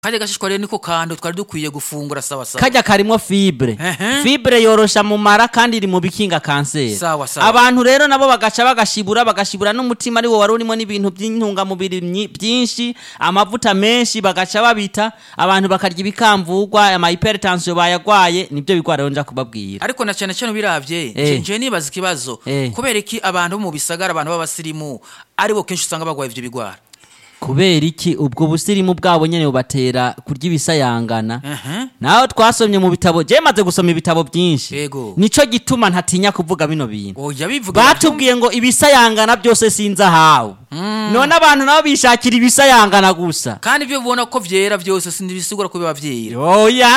kajya gashishwa rero niko kantu twari dukwiye gufungura sawa sawa kajya karimo fibre Ehe. fibre yorosha mu mara kandi iri mu bikinga kanseri Sawa, sawa. abantu rero nabo bagaca bagashibura bagashibura n'umutima ari wo wari urimo n'ibintu by'intungamubiri nyi- byinshi amavuta menshi bagaca babita abantu bakarya ibikamvugwa ama hypertension bayagwaye nibyo bigwara rero nja kubabwira ariko na cyane cyane ubiravye Eh. nje nje nibaza ikibazo Eh. kubera iki abantu bo mu bisagara abantu b'abasirimu aribo kenshi usanga bagwaye ivyo bigwara kubera iki ubwo busirimu bwabo nyene bubatera kurya ibisayangana Ehe. naho twasomye mu bitabo je maze gusoma ibitabo byinshi Yego. nico gituma ntatinya kuvuga bino bintu oya bivuga batubwiye ngo ibisayangana byose sinzi ahawe none abantu nabo bishakira ibisayangana gusa kandi ibyo ubona ko vyera vyose sindibisigura ko biba vyera oya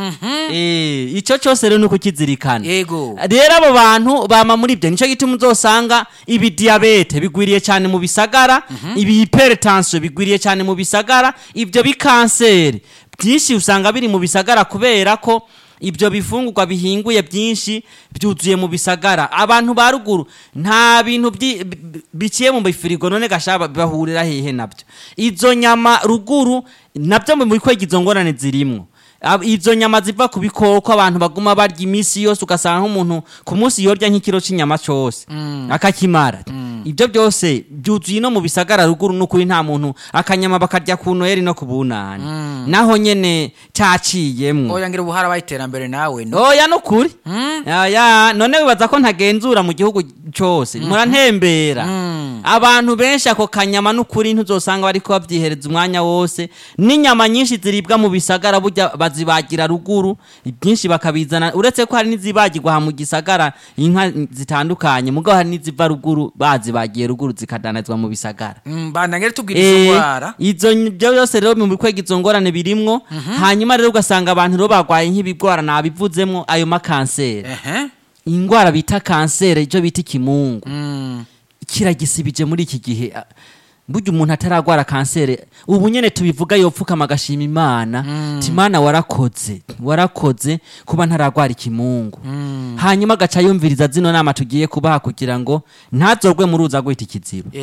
Eh, ico cyose rero ni ukukizirikana yego rero abo bantu bama muri ibyo nicyo gituma uzosanga ibi diyabete bigwiriye cyane mu bisagara ibi hypertension bigwiriye cyane mu bisagara ibyo bikanseri byinshi usanga biri mu bisagara kubera ko ibyo bifungurwa bihinguye byinshi byuzuye mu bisagara abantu ba ruguru nta bintu byi- bi- bi- biciye mu bifirigo none gashaba bahurira hehe nabyo izo nyama ruguru nabyo mu bikwega izo ngorane zirimwo Ab- izo nyama ziva ku bikoko abantu baguma barya iminsi yose ugasanga nk'umuntu ku munsi yorya nk'ikiro cy'inyama cyose akakimara ibyo byose byuzuye no mu bisagara ruguru n'ukuri nta muntu akanyama bakarya ku noheri no ku bunani naho nyene caciyemwo oya ngira ubuhara bayiterambere nawe no oya nukuri ya none wibaza ko ntagenzura mu gihugu cyose murantembera abantu benshi ako kanyama n'ukuri ntuzosanga bariko babyihereza umwanya wose n'inyama nyinshi ziribwa mu bisagara burya bazibagira ruguru byinshi bakabizana uretse ko hari n'izibagirwa aha mu gisagara inka zitandukanye mugabo hari n'iziva ruguru bazibagiye ruguru zikadanazwa mu bisagara Mm, bana ngere tubwira izo Eh, ngwara izo ny- byo byose rero mu bikwega izo ngorane birimwo hanyuma rero ugasanga abantu rero barwaye nk'ibigwara nabivuzemwo ayo makanseri ehe ingwara bita kanseri icyo bita ikimungu Mm. kiragisibije muri iki gihe Ah, burya umuntu ataragwara kanseri ubu nyene tubivuga yopfukama agashima imana ti imana warakoze warakoze kuba ntaragwara ikimungu hanyuma agaca yumviriza zino nama tugiye kubaha kugira ngo ntazorwe mu ruza gwita ikiziba